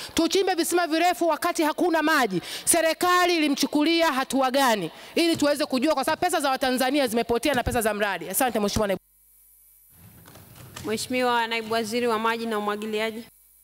tuchimbe visima virefu wakati hakuna maji. Serikali ilimchukulia hatua gani ili tuweze kujua, kwa sababu pesa za Watanzania zimepotea na pesa za mradi. Asante Mheshimiwa Naibu. Mheshimiwa Naibu Waziri wa Maji na Umwagiliaji.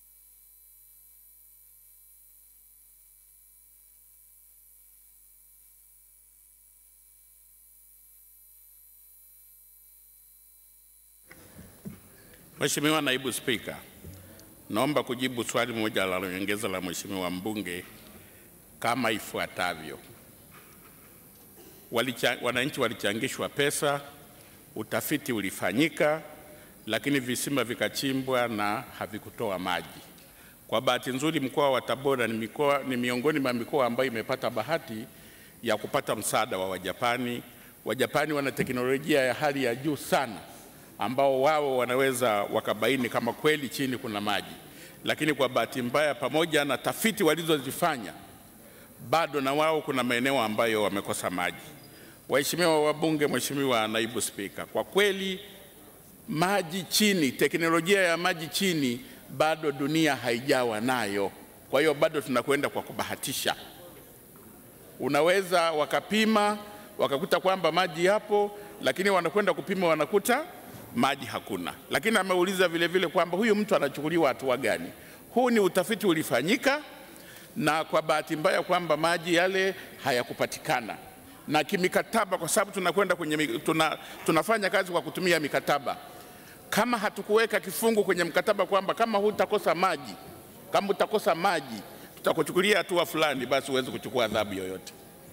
Mheshimiwa Naibu Spika, naomba kujibu swali moja la nyongeza la Mheshimiwa mbunge kama ifuatavyo. Walicha, wananchi walichangishwa pesa, utafiti ulifanyika, lakini visima vikachimbwa na havikutoa maji. Kwa bahati nzuri, mkoa wa Tabora ni, mikoa, ni miongoni mwa mikoa ambayo imepata bahati ya kupata msaada wa Wajapani. Wajapani wana teknolojia ya hali ya juu sana ambao wao wanaweza wakabaini kama kweli chini kuna maji, lakini kwa bahati mbaya, pamoja na tafiti walizozifanya, bado na wao kuna maeneo ambayo wamekosa maji. Waheshimiwa wabunge, Mheshimiwa Naibu Spika, kwa kweli maji chini, teknolojia ya maji chini bado dunia haijawa nayo. Kwa hiyo bado tunakwenda kwa kubahatisha. Unaweza wakapima wakakuta kwamba maji yapo, lakini wanakwenda kupima wanakuta maji hakuna. Lakini ameuliza vile vile kwamba huyu mtu anachukuliwa hatua gani? Huu ni utafiti ulifanyika, na kwa bahati mbaya kwamba maji yale hayakupatikana na kimikataba, kwa sababu tunakwenda kwenye mi- tuna, tunafanya kazi kwa kutumia mikataba. Kama hatukuweka kifungu kwenye mkataba kwamba kama hutakosa maji, kama utakosa maji tutakuchukulia hatua fulani, basi huwezi kuchukua adhabu yoyote.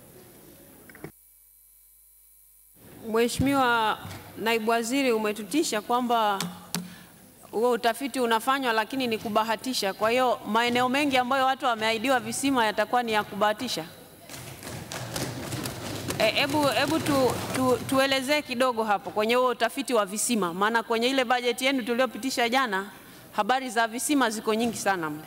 Mheshimiwa Naibu Waziri, umetutisha kwamba huo utafiti unafanywa lakini ni kubahatisha. Kwa hiyo maeneo mengi ambayo watu wameahidiwa visima yatakuwa ni ya kubahatisha. Hebu e, hebu tu, tu, tuelezee kidogo hapo kwenye huo utafiti wa visima, maana kwenye ile bajeti yenu tuliopitisha jana habari za visima ziko nyingi sana mle.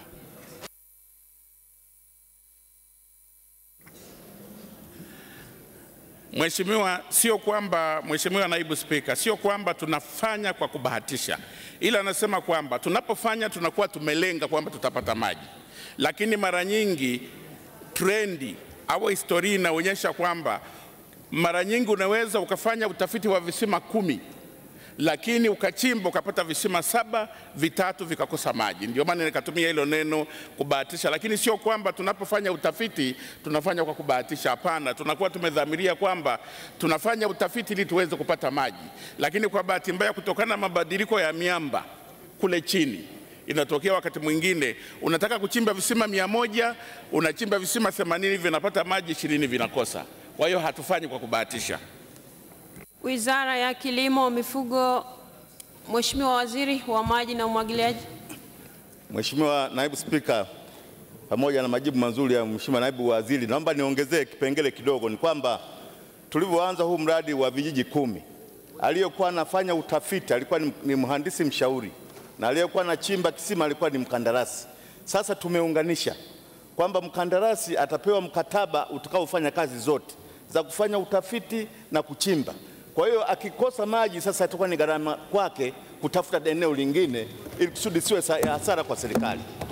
Mheshimiwa, sio kwamba Mheshimiwa Naibu Spika, sio kwamba tunafanya kwa kubahatisha, ila anasema kwamba tunapofanya tunakuwa tumelenga kwamba tutapata maji, lakini mara nyingi trendi au historia inaonyesha kwamba mara nyingi unaweza ukafanya utafiti wa visima kumi lakini ukachimba ukapata visima saba, vitatu vikakosa maji. Ndio maana nikatumia hilo neno kubahatisha, lakini sio kwamba tunapofanya utafiti tunafanya kwa kubahatisha. Hapana, tunakuwa tumedhamiria kwamba tunafanya utafiti ili tuweze kupata maji, lakini kwa bahati mbaya, kutokana na mabadiliko ya miamba kule chini inatokea wakati mwingine unataka kuchimba visima mia moja unachimba visima 80 vinapata maji, ishirini vinakosa. Kwa hiyo hatufanyi kwa kubahatisha. Wizara ya Kilimo, Mifugo, Mheshimiwa Waziri wa Maji na Umwagiliaji. Mheshimiwa Naibu Spika, pamoja na majibu mazuri ya Mheshimiwa Naibu Waziri, naomba niongezee kipengele kidogo. Ni kwamba tulivyoanza huu mradi wa vijiji kumi, aliyekuwa anafanya utafiti alikuwa ni, ni mhandisi mshauri na aliyekuwa anachimba kisima alikuwa ni mkandarasi. Sasa tumeunganisha kwamba mkandarasi atapewa mkataba utakaofanya kazi zote za kufanya utafiti na kuchimba. Kwa hiyo akikosa maji sasa itakuwa ni gharama kwake kutafuta eneo lingine ili kusudi siwe hasara kwa serikali.